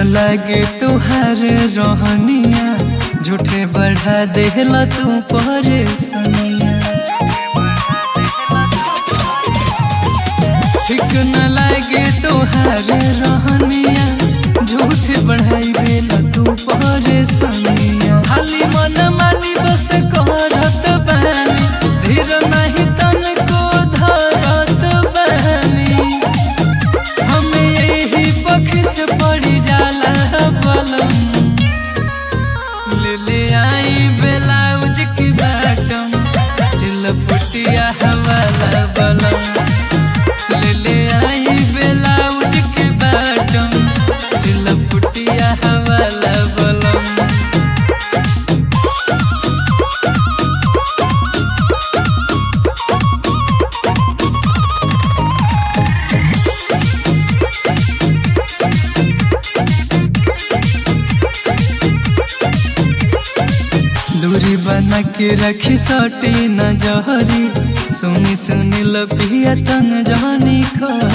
लागे तुहार रहनिया झूठे बढ़ा देला तू परेशानिया ठीक न लागे तुहार रहनिया झूठे बढ़ाई देला तू परेशानिया खाली मन मानी बस करत बानी धीर नहीं तन को धरत बानी हमें यही पख से पड़ी जाला बलम ले ले आई ब्लाउज की बाटम चिलपटिया हवाला बलम ले ले आई ब्लाउज की बाटम चिलपटिया हवाला बलम दूरी बना के रखी सटी न जहरी सुनी सुनी लपिया तन जानी खरी